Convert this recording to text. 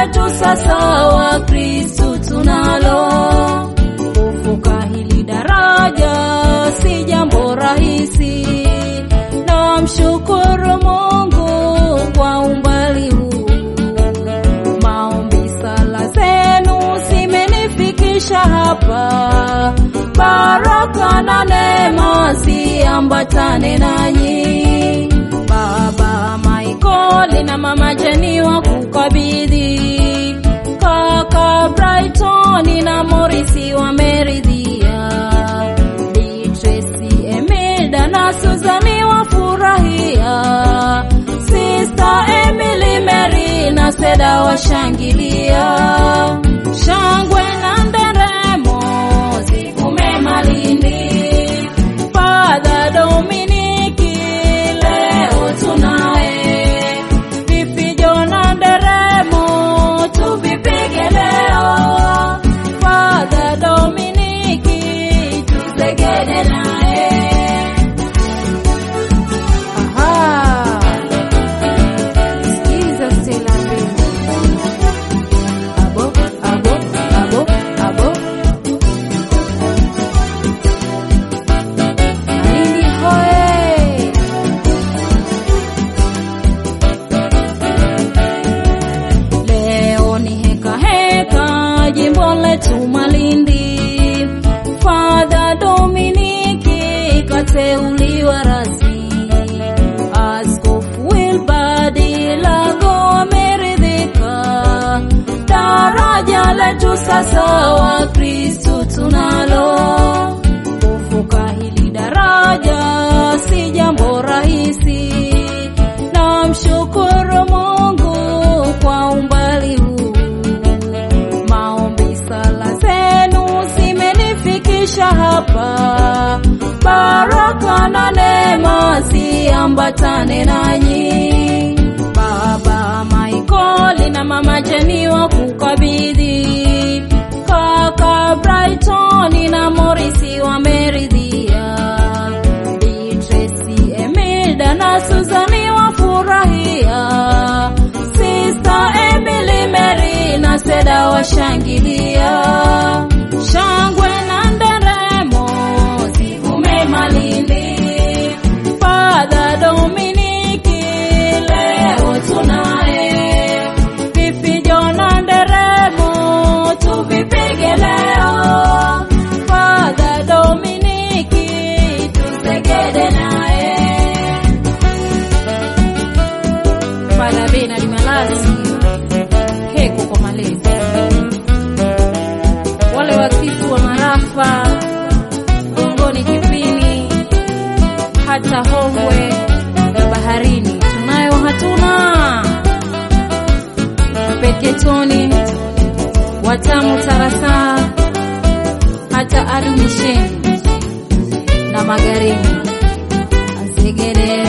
letu sasa wa Kristu tunalo. Kuvuka hili daraja si jambo rahisi, na mshukuru Mungu kwa umbali huu. Maombi, sala zenu zimenifikisha hapa, baraka na neema ziambatane nanyi. Baba Michael na mama Jeni wa kukabidhi, kaka Brighton na Morisi wameridhia, Beatrice, Emilda na Suzani wafurahia, Sister Emily, Mary na Seda washangilia, shangwe na nderemo zikume Malindi. Father Dominiki leo tunawe, vifijo na nderemo tuvipige leo. Father Dominiki tusegede naye. Aha, sikiza Stella Mbegu. Abo, abo, abo, abo. Malindi hoe! Leo ni heka heka jimbo letu Malindi. Father Dominiki kateuliwa rasmi. Askofu Wilbard Lago ameridhika. Daraja letu sasa wa Kristu tunalo. Kuvuka hili daraja si jambo rahisi, na mshukuru Mungu kwa umbali huu. Maombi, sala zenu zimenifikisha hapa, baraka na neema ziambatane nanyi. Baba Michael na mama Jeni wa kukabidhi, kaka Brighton na Morisi wameridhia, Beatrice, Emilda na Suzani wafurahia, Sister Emily, Mary na Seda washangilia, shangwe na nderemo zikume Malindi. Father Dominiki leo tunaye, vifijo na nderemo tuvipige leo. Father Dominiki tusegede naye. Father Bernard Malasi keko kwa malezi, wale wasifu wa marafa Gongoni, Kipini hata Hongwe na baharini tunayo hatuna Peketoni, Watamu, Tarasa hata Arumisheni na Magarini Azegere